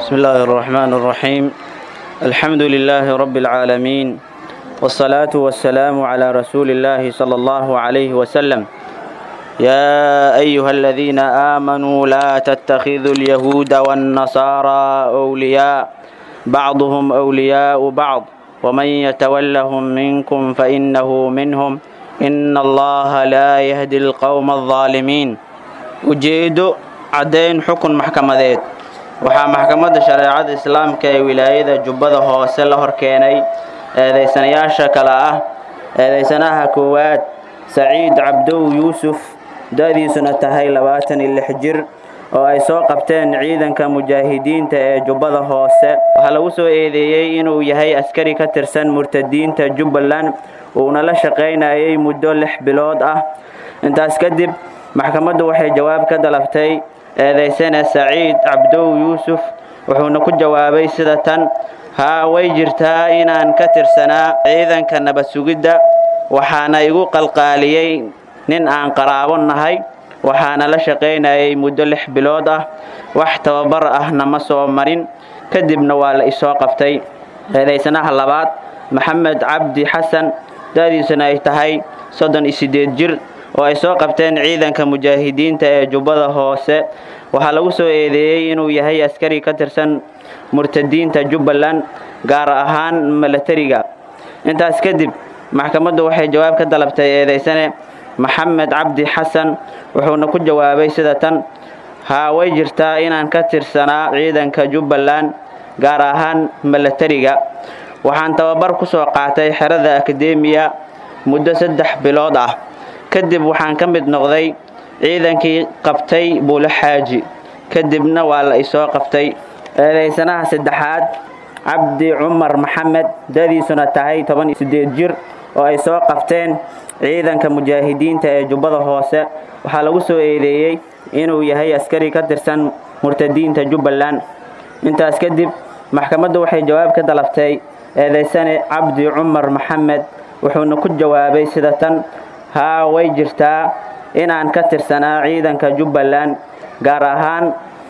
بسم الله الرحمن الرحيم الحمد لله رب العالمين والصلاة والسلام على رسول الله صلى الله عليه وسلم يا أيها الذين آمنوا لا تتخذوا اليهود والنصارى أولياء بعضهم أولياء بعض ومن يتولهم منكم فإنه منهم إن الله لا يهدي القوم الظالمين ujeedo caddayn xukun maxkamadeed waxaa maxkamadda shareecada islaamka ee wilaayada jubbada hoose la hor keenay eedaysanayaasha kale ah eedaysanaha koowaad saciid cabdow yuusuf da-diisuna tahay labaatan iyo lix jir oo ay soo qabteen ciidanka mujaahidiinta ee jubbada hoose waxaa lagu soo eedeeyey inuu yahay askari ka tirsan murtadiinta jubbaland uuna la shaqaynayay muddo lix bilood ah intaas kadib maxkamaddu waxay jawaab ka dalabtay eedaysane saciid cabdow yuusuf wuxuuna ku jawaabay sida tan haa way jirtaa inaan ka tirsanaa ciidanka nabad sugidda waxaana igu qalqaaliyey nin aan qaraabo nahay waxaana la shaqaynayay muddo lix bilood ah wax tababar ahna ma soo marin kadibna waa la isoo qabtay eedaysanaha labaad maxamed cabdi xasan da-diisuna ay tahay soddon iyo siddeed jir oo ay soo qabteen ciidanka mujaahidiinta ee jubbada hoose waxaa lagu soo eedeeyey inuu yahay askari ka tirsan murtadiinta jubbaland gaar ahaan milatariga intaas kadib maxkamaddu waxay jawaab ka dalabtay eedaysane maxamed cabdi xasan wuxuuna ku jawaabay sida tan haa way jirtaa inaan ka tirsanaa ciidanka jubbaland gaar ahaan milatariga waxaan tababar ku soo qaatay xerada akademiya muddo saddex bilood ah kadib waxaan ka mid noqday ciidankii qabtay buulo xaaji kadibna waa la isoo qabtay eedaysanaha saddexaad cabdi cumar maxamed dadiisuna tahay toban iyo siddeed jir oo ay soo qabteen ciidanka mujaahidiinta ee jubbada hoose waxaa lagu soo eedeeyey inuu yahay askari ka tirsan murtadiinta jubbaland intaas kadib maxkamaddu waxay jawaab ka dalabtay eedaysane cabdi cumar maxamed wuxuuna ku jawaabay sida tan haa way jirtaa inaan ka tirsanaa ciidanka jubbaland gaar ahaan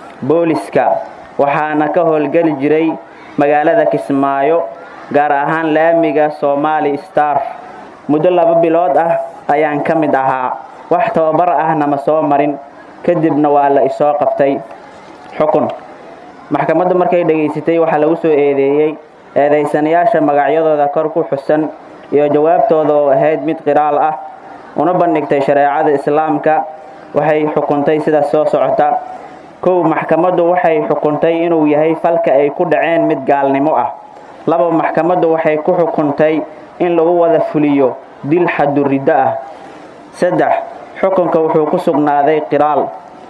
booliska waxaana ka howlgeli jiray magaalada kismaayo gaar ahaan laamiga somaali star muddo laba bilood ah ayaan ka mid ahaa wax tababar ahna ma soo marin kadibna waa la isoo qabtay xukun maxkamaddu markay dhegaysatay waxaa lagu soo eedeeyey eedaysanayaasha magacyadooda kor ku xusan iyo jawaabtooda oo ahayd mid qiraal ah una bandhigtay shareecada islaamka waxay xukuntay sida soo socota kow maxkamaddu waxay xukuntay inuu yahay falka ay ku dhaceen mid gaalnimo ah laba maxkamaddu waxay ku xukuntay in lagu wada fuliyo dil xaduriddo ah saddex xukunka wuxuu ku sugnaaday qiraal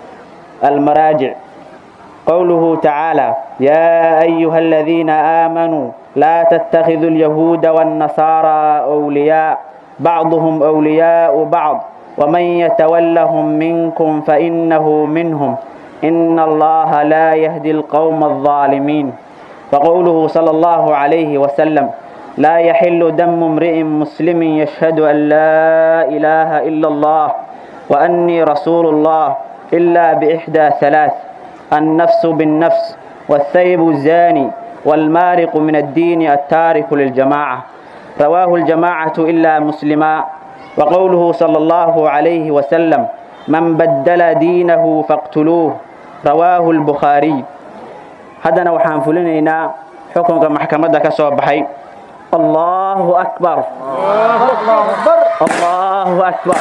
almaraajic qowluhu tacaala yaa ayuha aladiina aamanuu laa tattakhiduu alyahuuda waannasaaraa wliyaa bacduhum wliyaau bacd waman yatawallahum minkum fainahu minhum ina allaha laa yahdi alqowma alظaalimiin waqowluhu sala allahu calayhi wasalam لا يحل دم امرئ مسلم يشهد أن لا إله إلا الله وأني رسول الله إلا بإحدى ثلاث النفس بالنفس والثيب الزاني والمارق من الدين التارك للجماعة رواه الجماعة إلا مسلما وقوله صلى الله عليه وسلم من بدل دينه فاقتلوه رواه البخاري هذا وحان فلنينا حكم محكمة كسوبحي الله أكبر الله أكبر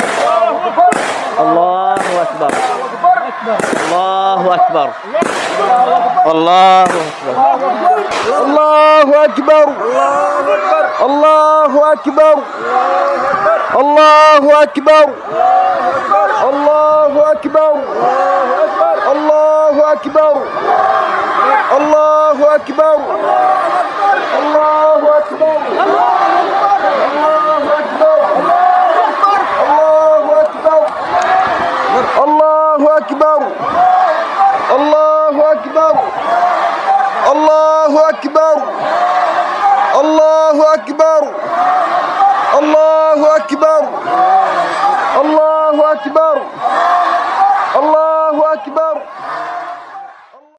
الله أكبر الله أكبر الله أكبر الله أكبر الله أكبر الله أكبر الله أكبر الله أكبر الله أكبر الله أكبر الله أكبر الله أكبر الله أكبر الله أكبر الله أكبر الله أكبر الله أكبر